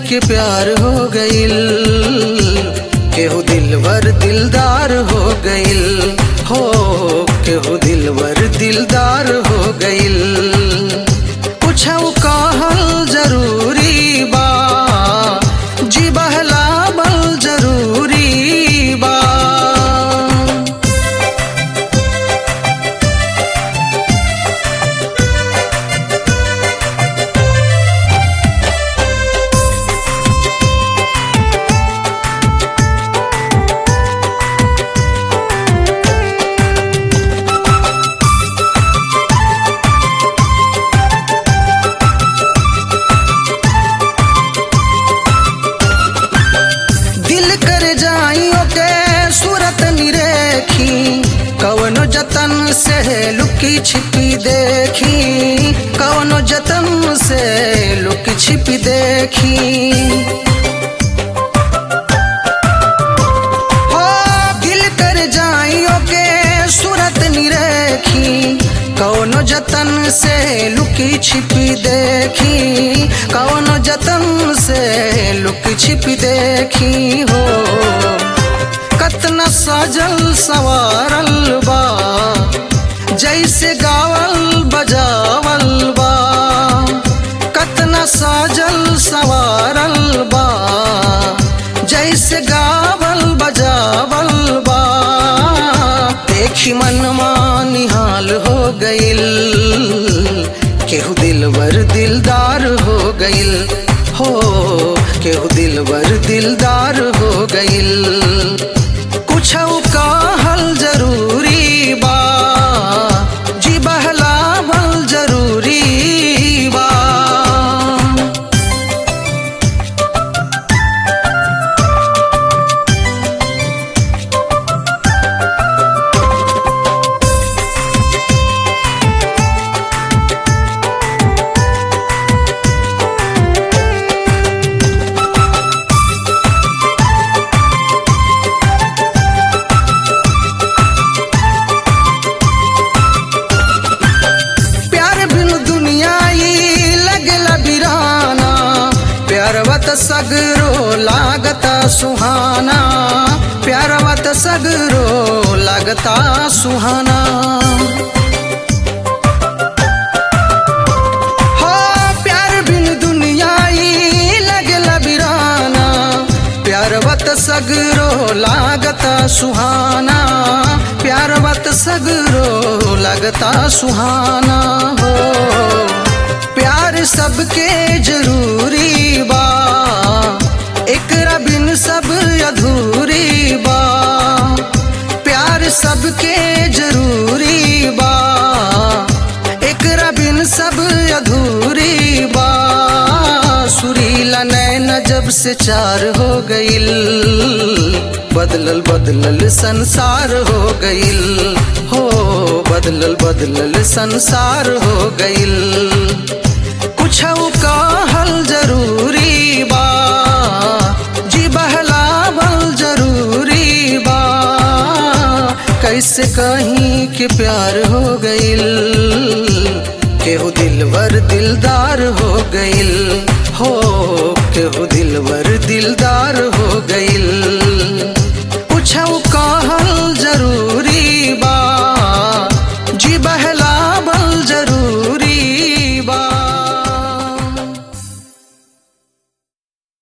के प्यार हो गइल केहू दिलवर दिलदार हो गइल हो केहू दिलवर दिलदार हो गइल कुछ कहल जरूरी बा जी बहलावल जरूरी बा दिल कर जाइयो के सूरत निरेखी कवनो जतन से लुकी छिपी देखी कवनो जतन से लुकी छिपी देखी हो दिल कर जाइयो के सूरत निरेखी कौनो जतन से लुकी छिपी देखी कौनो जतन से लुकी छिपी देखी हो कतना सजल सवारल बा जैसे गावल बजावल बा कतना सजल सवारल बा जैसे गावल बजावल बा देखी मनवा निहाल हो गइल केहू दिलवर दिलदार हो गइल हो केहू दिलवर दिलदार हो गइल कुछ कहल जरूरी बा जी बहलावल जरूरी बा प्यार बिन दुनिया ई लगला बिराना प्यारवत सगरो लागता सुहाना प्यारवत सगरो लागता सुहाना हो प्यार बिन दुनिया ई लगला बिराना प्यारवत सगरो लागता सुहाना प्यारवत सगरो लगता सुहाना हो प्यार सबके जरूरी बा एकरा बिन सब अधूरी बा प्यार सबके जरूरी बा एकरा बिन सब अधूरी बा सुरीला नैन जब से चार हो गइल बदलल बदलल संसार हो गइल हो बदलल बदलल संसार हो गइल कुछ कहल जरूरी बा जी बहलावल जरूरी बा कैसे कहीं के प्यार हो गइल केहू दिलवर दिलदार हो गइल हो